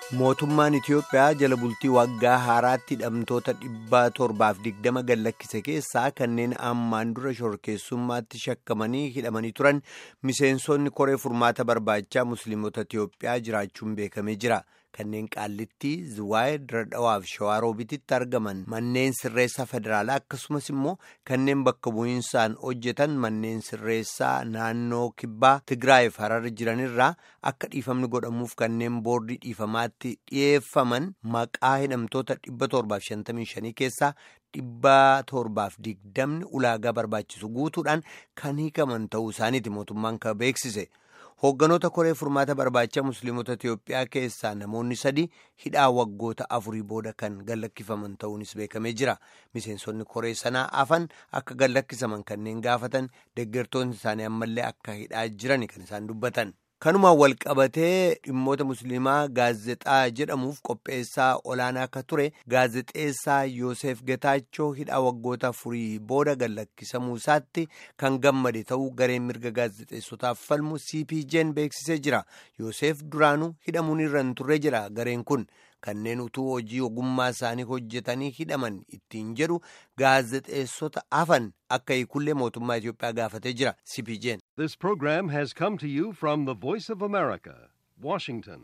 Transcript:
Mootummaan Itiyoophiyaa jala bultii waggaa haaraatti hidhamtoota dhibba torbaaf digdama gallakkise keessaa kanneen ammaan dura shorkeessummaatti shakkamanii hidhamanii turan miseensonni koree furmaata barbaachaa musliimota Itiyoophiyaa jiraachuun beekamee jira. Kanneen qaallittii Ziwaayee Diradhawaaf Shawaaroobiititti argaman manneen sirreessaa federaalaa akkasumas immoo kanneen bakka bu'iinsaan hojjetan manneen sirreessaa naannoo kibbaa Tigraayiif Harar jiranirraa akka dhiifamni godhamuuf kanneen boordii dhiifamaatti dhiyeeffaman maqaa hidhamtoota dhibba torbaaf shantamii shanii keessaa dhibba torbaaf digdamni ulaagaa barbaachisu guutuudhaan kan hiikaman ta'uu isaaniiti mootummaan kan beeksise. Hoogganoota koree furmaata barbaacha musliimota Itiyoophiyaa keessaa namoonni sadi hidhaa waggoota afurii booda kan gallakkifaman ta'uunis beekamee jira. Miseensonni koree sanaa afan akka gallakkisaman kanneen gaafatan deeggartoonni isaanii ammallee akka hidhaa jiran kan isaan dubbatan. Kanumaan wal qabatee dhimmoota musliimaa gaazexaa jedhamuuf qopheessaa olaanaa akka ture gaazexeessaa Yoosef Getaachoo hidhaa waggoota afurii booda gallakkisamuu isaatti kan gammade ta'uu gareen mirga gaazexeessotaaf falmu CPJ'n beeksisee jira. Yoosef duraanuu hidhamuun irra hin turre jira gareen kun. Kanneen utuu hojii ogummaa isaanii hojjetanii hidhaman ittiin jedhu gaazexeessota hafan akka hiikullee mootummaa Itiyoophiyaa gaafatee jira CPJ'n. This program has come to you from the Voice of America, Washington.